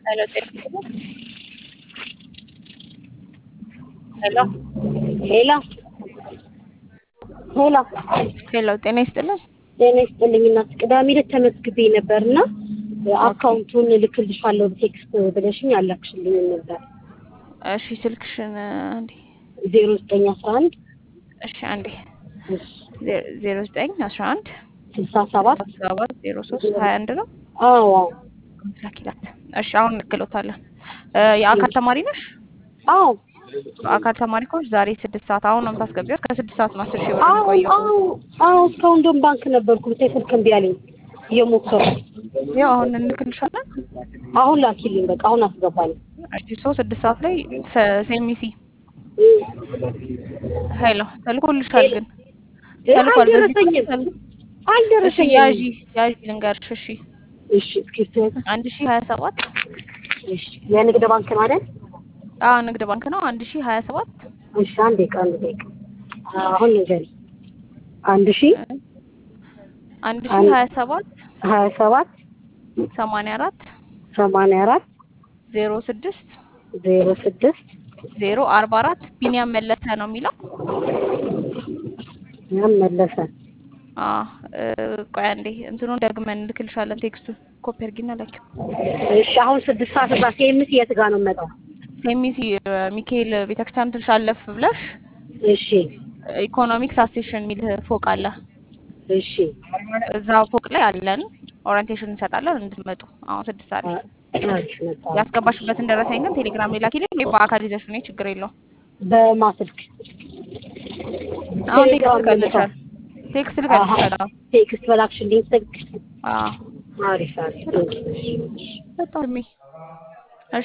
Hello, Telugu ሄሎ ሄሎ ሄሎ ሄሎ፣ ጤና ይስጥልን። ጤና ይስጥልኝ እናት። ቅዳሜ ዕለት ተመዝግቤ ነበርና አካውንቱን እልክልሻለሁ ቴክስት ብለሽኝ አላክሽልኝ ነበር። እሺ፣ ስልክሽን አንዴ። ዜሮ ዘጠኝ አስራ አንድ እሺ፣ አንዴ ዜሮ ዘጠኝ አስራ አንድ ስልሳ ሰባት ሰባት ዜሮ ሶስት ሀያ አንድ ነው። አዎ ላኪላት። እሺ፣ አሁን እንክሎታለን። የአካል ተማሪ ነሽ? አዎ አካል ተማሪ ከሆንሽ ዛሬ ስድስት ሰዓት አሁን ነው የምታስገቢው። ከስድስት ሰዓት ነው አስር ሺህ ብር አዎ የሚቆየው። አዎ አዎ እስካሁን እንደውም ባንክ ነበርኩ ብታይ ስልክ እምቢ አለኝ እየሞከርኩ ያው አሁን እንልክልሻለን። አሁን ላኪልኝ በቃ አሁን አስገባኝ እሺ፣ ሶ ስድስት ሰዓት ላይ ሴሚሲ ሄሎ ተልኮልሻል ግን ተልኳል። በዚህ አልደረሰኝም ተል- እሺ አልደረሰኝም ያዢ ያዢ ልንገርሽ። እሺ እሺ እስክሪፕቶ አንድ ሺህ ሀያ ሰባት እሺ የንግድ ባንክ ማለት አዎ ንግድ ባንክ ነው። አንድ ሺህ ሀያ ሰባት እሺ አንድ ደቂቃ አንድ ደቂቃ አሁን ንገሪ አንድ ሺህ አንድ ሺህ ሀያ ሰባት ሀያ ሰባት ሰማንያ አራት ሰማንያ አራት ዜሮ ስድስት ዜሮ ስድስት ዜሮ አርባ አራት ቢኒያም መለሰ ነው የሚለው። ያም መለሰ አዎ እ፣ ቆይ አንዴ እንትኑን ደግመን እንልክልሻለን። ቴክስቱን ኮፒ አድርጊና ላኪው። እሺ አሁን ስድስት ሰዓት እዛ ሴምስ የት ጋር ነው የምመጣው ሴሚሲ እ፣ ሚካኤል ቤተክርስቲያን ትንሽ አለፍ ብለሽ እሺ ኢኮኖሚክስ አሴሽን የሚል ፎቅ አለ። እሺ እዛ ፎቅ ላይ አለን። ኦሪንቴሽን እንሰጣለን እንድትመጡ። አሁን ስድስት ሰዓት ላይ እሺ መጣ ያስገባሽበትን ደረሰኝ ግን ቴሌግራም ላይ ላኪልኝ ወይ በአካል ይዘሽ ነይ፣ ችግር የለውም። በማስልክ አሁን ቴክስት ቴሌግራም ልከልሻል። ቴክስት ልከልሻል። አዎ ቴክስት በላክሽልኝ ስልክ አዎ አሪፍ አሪፍ በጣም